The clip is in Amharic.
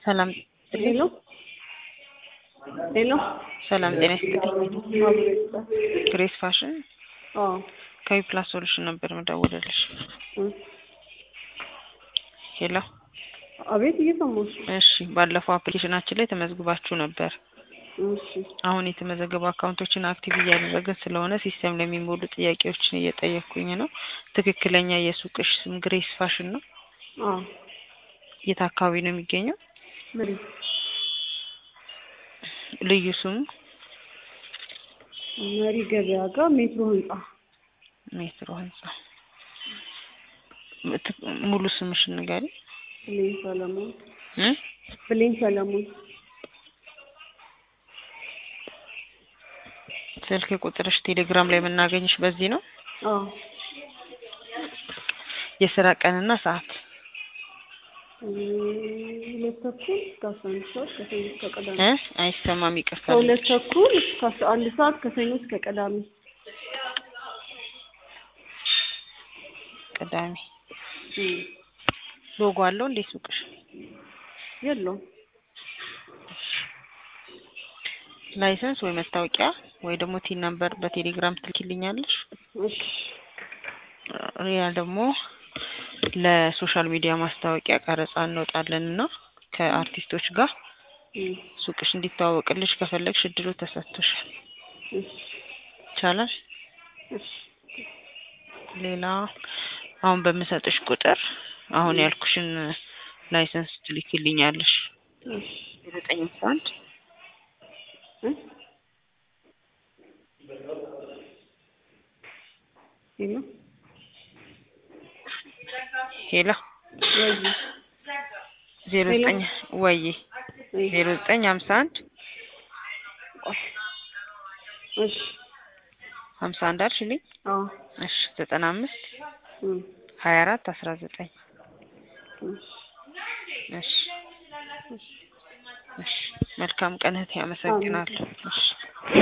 ሰላም ሄሎ ሄሎ ሰላም ጤና ይስጥልኝ። ማብሬታ ግሬስ ፋሽን አዎ ከዊፕላስ ሶሉሽን ነበር መደወልልሽ። እ ሄሎ አቤት እየሰማሁሽ እሺ፣ ባለፈው አፕሊኬሽናችን ላይ ተመዝግባችሁ ነበር። እሺ አሁን የተመዘገቡ አካውንቶችን አክቲቭ እያደረግን ስለሆነ ሲስተም ለሚሞሉ ጥያቄዎችን እየጠየቅኩኝ ነው። ትክክለኛ የሱቅሽ ስም ግሬስ ፋሽን ነው? አዎ የት አካባቢ ነው የሚገኘው? መሬት ልዩ ስሙ መሪ ገበያ ጋር ሜትሮ ህንጻ ሜትሮ ህንጻ። ት- ሙሉ ስምሽን ንገሪ። ብሌን ሰለሞን እ? ብሌን ሰለሞን ስልክ ቁጥርሽ ቴሌግራም ላይ የምናገኝሽ በዚህ ነው። አዎ የስራ ቀንና ሰዓት እ ሁለት ተኩል እስከ አስራ አንድ ሰዓት ከሰኞ እስከ ቅዳሜ እ? አይሰማም፣ ይቅርታ። ከሁለት ተኩል እስከ አስራ አንድ ሰዓት ከሰኞ እስከ ቅዳሜ ቅዳሜ። እ ሎጎ አለው እንዴ ሱቅሽ? የለውም ላይሰንስ ወይ መታወቂያ ወይ ደግሞ ቲን ነምበር በቴሌግራም ትልኪልኛለሽ። እሺ ያ ደግሞ ለሶሻል ሚዲያ ማስታወቂያ ቀረጻ እንወጣለን እና ከአርቲስቶች ጋር እ ሱቅሽ እንዲተዋወቅልሽ ከፈለግሽ እድሉ ተሰጥቶሻል። እሺ ይቻላል። እሺ ሌላ አሁን በምሰጥሽ ቁጥር አሁን ያልኩሽን ላይሰንስ ትልኪልኛለሽ። እሺ ዘጠኝ አስራ አንድ እ ሄሎ ሄሎ ወይ ዜሮ ሄሎ። ዘጠኝ ወይ ወይ ዜሮ ዘጠኝ ሀምሳ አንድ እሺ ሀምሳ አንድ አልሽልኝ። አዎ እሺ ዘጠና አምስት እ ሀያ አራት አስራ ዘጠኝ እሺ እሺ እሺ መልካም ቀን እህቴ፣ አመሰግናለሁ። እሺ